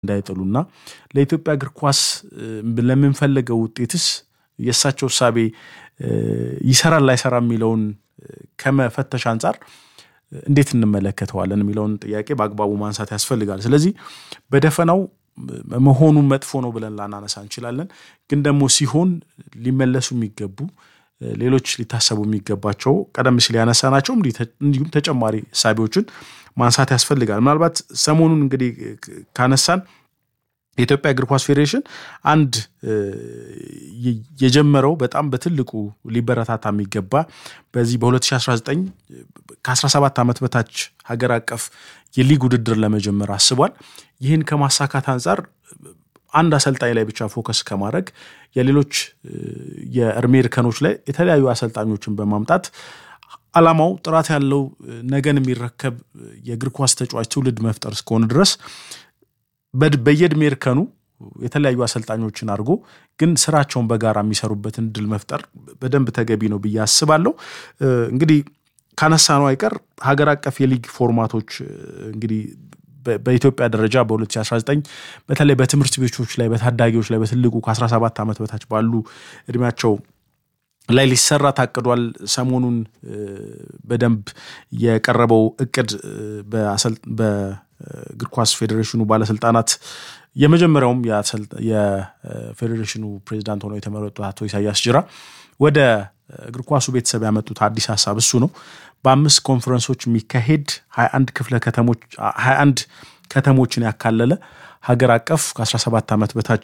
እንዳይጥሉና ለኢትዮጵያ እግር ኳስ ለምንፈልገው ውጤትስ የእሳቸው እሳቤ ይሰራል ላይሰራ የሚለውን ከመፈተሽ አንጻር እንዴት እንመለከተዋለን የሚለውን ጥያቄ በአግባቡ ማንሳት ያስፈልጋል። ስለዚህ በደፈናው መሆኑ መጥፎ ነው ብለን ላናነሳ እንችላለን። ግን ደግሞ ሲሆን ሊመለሱ የሚገቡ ሌሎች ሊታሰቡ የሚገባቸው ቀደም ሲል ያነሳናቸው እንዲሁም ተጨማሪ እሳቤዎችን ማንሳት ያስፈልጋል። ምናልባት ሰሞኑን እንግዲህ ካነሳን የኢትዮጵያ እግር ኳስ ፌዴሬሽን አንድ የጀመረው በጣም በትልቁ ሊበረታታ የሚገባ በዚህ በ2019 ከ17 ዓመት በታች ሀገር አቀፍ የሊግ ውድድር ለመጀመር አስቧል። ይህን ከማሳካት አንጻር አንድ አሰልጣኝ ላይ ብቻ ፎከስ ከማድረግ የሌሎች የእድሜ እርከኖች ላይ የተለያዩ አሰልጣኞችን በማምጣት ዓላማው ጥራት ያለው ነገን የሚረከብ የእግር ኳስ ተጫዋች ትውልድ መፍጠር እስከሆነ ድረስ በየእድሜ እርከኑ የተለያዩ አሰልጣኞችን አድርጎ ግን ስራቸውን በጋራ የሚሰሩበትን እድል መፍጠር በደንብ ተገቢ ነው ብዬ አስባለሁ። እንግዲህ ካነሳ ነው አይቀር ሀገር አቀፍ የሊግ ፎርማቶች እንግዲህ በኢትዮጵያ ደረጃ በ2019 በተለይ በትምህርት ቤቶች ላይ በታዳጊዎች ላይ በትልቁ ከ17 ዓመት በታች ባሉ እድሜያቸው ላይ ሊሰራ ታቅዷል። ሰሞኑን በደንብ የቀረበው እቅድ በእግር ኳስ ፌዴሬሽኑ ባለስልጣናት የመጀመሪያውም የፌዴሬሽኑ ፕሬዚዳንት ሆነው የተመረጡት አቶ ኢሳያስ ጅራ ወደ እግር ኳሱ ቤተሰብ ያመጡት አዲስ ሀሳብ እሱ ነው። በአምስት ኮንፈረንሶች የሚካሄድ 21 ክፍለ ከተሞች 21 ከተሞችን ያካለለ ሀገር አቀፍ ከ17 ዓመት በታች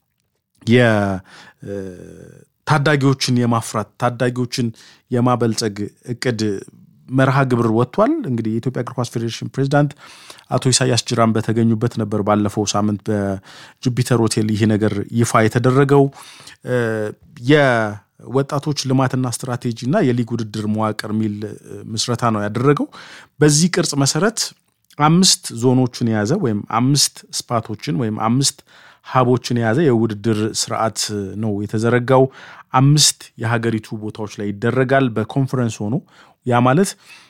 ታዳጊዎችን የማፍራት ታዳጊዎችን የማበልጸግ እቅድ መርሃ ግብር ወጥቷል። እንግዲህ የኢትዮጵያ እግር ኳስ ፌዴሬሽን ፕሬዚዳንት አቶ ኢሳያስ ጅራን በተገኙበት ነበር ባለፈው ሳምንት በጁፒተር ሆቴል ይህ ነገር ይፋ የተደረገው። የወጣቶች ልማትና ስትራቴጂ እና የሊግ ውድድር መዋቅር የሚል ምስረታ ነው ያደረገው። በዚህ ቅርጽ መሰረት አምስት ዞኖችን የያዘ ወይም አምስት ስፓቶችን ወይም አምስት ሀቦችን የያዘ የውድድር ስርዓት ነው የተዘረጋው። አምስት የሀገሪቱ ቦታዎች ላይ ይደረጋል በኮንፈረንስ ሆኖ ያ ማለት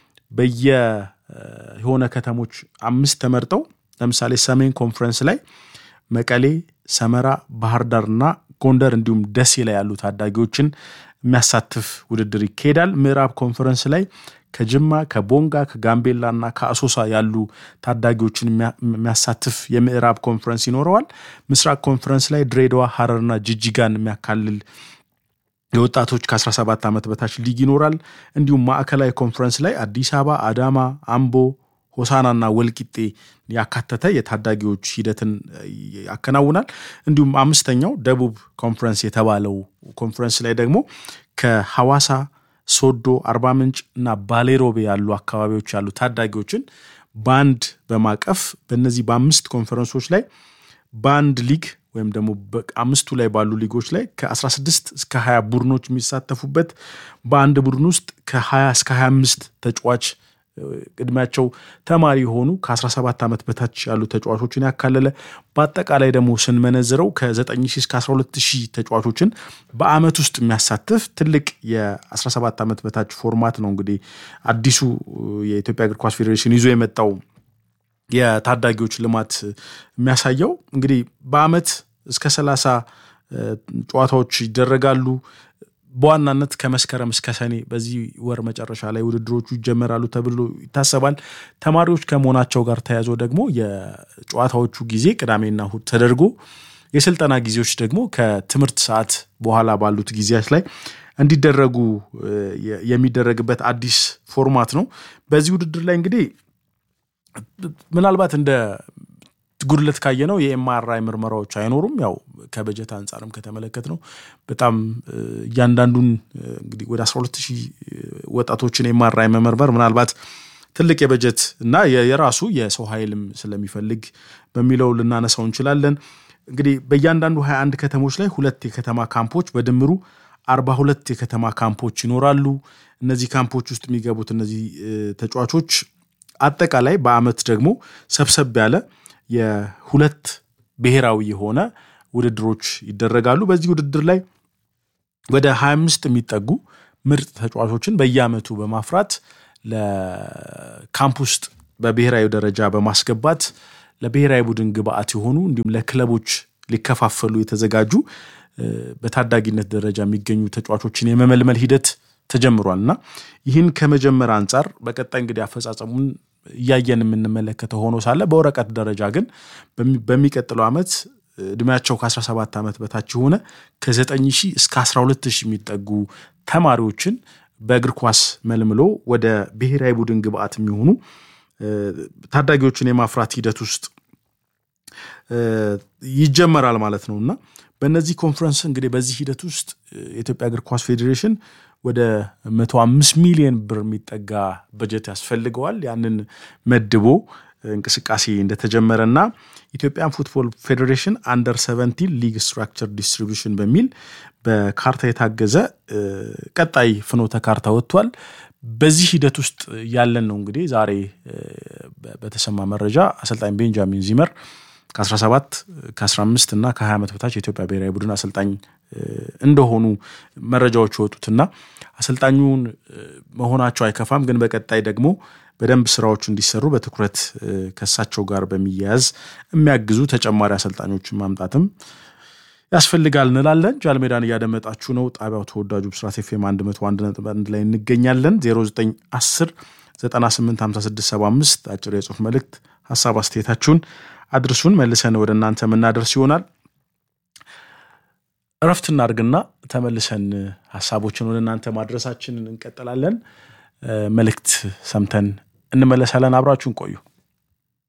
በየሆነ ከተሞች አምስት ተመርጠው ለምሳሌ ሰሜን ኮንፈረንስ ላይ መቀሌ፣ ሰመራ፣ ባህር ዳር እና ጎንደር እንዲሁም ደሴ ላይ ያሉ ታዳጊዎችን የሚያሳትፍ ውድድር ይካሄዳል። ምዕራብ ኮንፈረንስ ላይ ከጅማ ከቦንጋ ከጋምቤላ እና ከአሶሳ ያሉ ታዳጊዎችን የሚያሳትፍ የምዕራብ ኮንፈረንስ ይኖረዋል። ምስራቅ ኮንፈረንስ ላይ ድሬዳዋ፣ ሀረርና ጅጅጋን የሚያካልል የወጣቶች ከ17 ዓመት በታች ሊግ ይኖራል። እንዲሁም ማዕከላዊ ኮንፈረንስ ላይ አዲስ አበባ፣ አዳማ፣ አምቦ፣ ሆሳናና ወልቂጤ ያካተተ የታዳጊዎች ሂደትን ያከናውናል። እንዲሁም አምስተኛው ደቡብ ኮንፈረንስ የተባለው ኮንፈረንስ ላይ ደግሞ ከሐዋሳ ሶዶ፣ አርባ ምንጭ እና ባሌሮቤ ያሉ አካባቢዎች ያሉ ታዳጊዎችን በአንድ በማቀፍ በእነዚህ በአምስት ኮንፈረንሶች ላይ በአንድ ሊግ ወይም ደግሞ አምስቱ ላይ ባሉ ሊጎች ላይ ከ16 እስከ 20 ቡድኖች የሚሳተፉበት በአንድ ቡድን ውስጥ ከ20 እስከ 25 ተጫዋች እድሜያቸው ተማሪ የሆኑ ከ17 ዓመት በታች ያሉ ተጫዋቾችን ያካለለ በአጠቃላይ ደግሞ ስንመነዝረው ከ9 እስከ 12 ሺህ ተጫዋቾችን በአመት ውስጥ የሚያሳትፍ ትልቅ የ17 ዓመት በታች ፎርማት ነው። እንግዲህ አዲሱ የኢትዮጵያ እግር ኳስ ፌዴሬሽን ይዞ የመጣው የታዳጊዎች ልማት የሚያሳየው እንግዲህ በአመት እስከ 30 ጨዋታዎች ይደረጋሉ። በዋናነት ከመስከረም እስከ ሰኔ በዚህ ወር መጨረሻ ላይ ውድድሮቹ ይጀመራሉ ተብሎ ይታሰባል። ተማሪዎች ከመሆናቸው ጋር ተያይዞ ደግሞ የጨዋታዎቹ ጊዜ ቅዳሜና እሁድ ተደርጎ የስልጠና ጊዜዎች ደግሞ ከትምህርት ሰዓት በኋላ ባሉት ጊዜያት ላይ እንዲደረጉ የሚደረግበት አዲስ ፎርማት ነው። በዚህ ውድድር ላይ እንግዲህ ምናልባት እንደ ጉድለት ካየ ነው የኤምአርአይ ምርመራዎች አይኖሩም። ያው ከበጀት አንጻርም ከተመለከት ነው በጣም እያንዳንዱን እንግዲህ ወደ 12 ሺህ ወጣቶችን ኤምአርአይ መመርመር ምናልባት ትልቅ የበጀት እና የራሱ የሰው ኃይልም ስለሚፈልግ በሚለው ልናነሳው እንችላለን። እንግዲህ በእያንዳንዱ 21 ከተሞች ላይ ሁለት የከተማ ካምፖች በድምሩ 42 የከተማ ካምፖች ይኖራሉ። እነዚህ ካምፖች ውስጥ የሚገቡት እነዚህ ተጫዋቾች አጠቃላይ በአመት ደግሞ ሰብሰብ ያለ የሁለት ብሔራዊ የሆነ ውድድሮች ይደረጋሉ። በዚህ ውድድር ላይ ወደ 25 የሚጠጉ ምርጥ ተጫዋቾችን በየአመቱ በማፍራት ለካምፕ ውስጥ በብሔራዊ ደረጃ በማስገባት ለብሔራዊ ቡድን ግብአት የሆኑ እንዲሁም ለክለቦች ሊከፋፈሉ የተዘጋጁ በታዳጊነት ደረጃ የሚገኙ ተጫዋቾችን የመመልመል ሂደት ተጀምሯል እና ይህን ከመጀመር አንጻር በቀጣይ እንግዲህ አፈጻጸሙን እያየን የምንመለከተው ሆኖ ሳለ በወረቀት ደረጃ ግን በሚቀጥለው ዓመት እድሜያቸው ከ17 ዓመት በታች የሆነ ከ9 ሺህ እስከ 12 ሺህ የሚጠጉ ተማሪዎችን በእግር ኳስ መልምሎ ወደ ብሔራዊ ቡድን ግብአት የሚሆኑ ታዳጊዎችን የማፍራት ሂደት ውስጥ ይጀመራል ማለት ነው እና በእነዚህ ኮንፈረንስ እንግዲህ በዚህ ሂደት ውስጥ የኢትዮጵያ እግር ኳስ ፌዴሬሽን ወደ 105 ሚሊዮን ብር የሚጠጋ በጀት ያስፈልገዋል። ያንን መድቦ እንቅስቃሴ እንደተጀመረ እና ኢትዮጵያን ፉትቦል ፌዴሬሽን አንደር 17 ሊግ ስትራክቸር ዲስትሪቢሽን በሚል በካርታ የታገዘ ቀጣይ ፍኖተ ካርታ ወጥቷል። በዚህ ሂደት ውስጥ ያለን ነው እንግዲህ ዛሬ በተሰማ መረጃ አሰልጣኝ ቤንጃሚን ዚመር ከ17 ከ15 እና ከ20 ዓመት በታች የኢትዮጵያ ብሔራዊ ቡድን አሰልጣኝ እንደሆኑ መረጃዎች የወጡትና አሰልጣኙን መሆናቸው አይከፋም፣ ግን በቀጣይ ደግሞ በደንብ ስራዎቹ እንዲሰሩ በትኩረት ከእሳቸው ጋር በሚያያዝ የሚያግዙ ተጨማሪ አሰልጣኞችን ማምጣትም ያስፈልጋል እንላለን። ጃልሜዳን እያደመጣችሁ ነው። ጣቢያው ተወዳጁ ብስራት ኤፍ ኤም 101.1 ላይ እንገኛለን። 0910 985675 አጭር የጽሁፍ መልእክት ሀሳብ አስተያየታችሁን አድርሱን። መልሰን ወደ እናንተ የምናደርስ ይሆናል። እረፍት እናድርግና ተመልሰን ሀሳቦችን ወደ እናንተ ማድረሳችንን እንቀጥላለን። መልእክት ሰምተን እንመለሳለን። አብራችሁን ቆዩ።